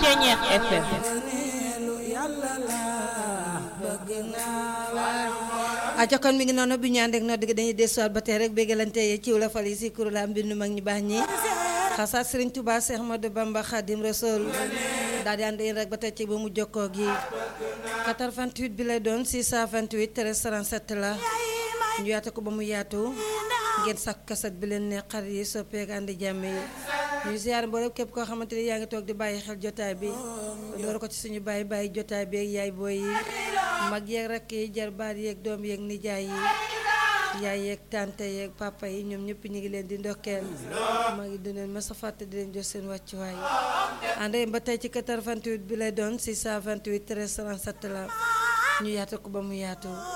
Ceñeex FM aca kon mi ngi noonu bi ñu ànd ak nodd gi dañuy desuwaat ba tey rek bégalante yi ciw la fal yi si kurulaam mbindu mag ñi baax ñi xasaat Sëriñ Tuubaa Seex Ahmadu Bamba Xaadim Rasuul daal di ànd yéen rek ba tey ci ba mu jokkoo gi 88 bi lay doon 628 13 37 la ñu yaata ko ba mu yaatu ngeen sàkk kaset bi leen ne xar yi soppeek àndi jàmm yi ñu ziar mboolem képp koo xamante ni yaa ngi toog di bàyyi xel jotaay bi door ko ci suñu bàyyi bàyyi jotaay bi ak yaay booy yi mag yeeg rakk yi jarbaat yeeg doom yeeg nijaay yi yaay yeeg tante yeeg papa yi ñoom ñëpp ñu ngi leen di ndokkeel maa ngi duneen ma sa fàtte di leen jox seen wàccuwaay ànd ba tey ci 88 bi lay doon 628 13 37 la ñu yaata ko ba mu yaatu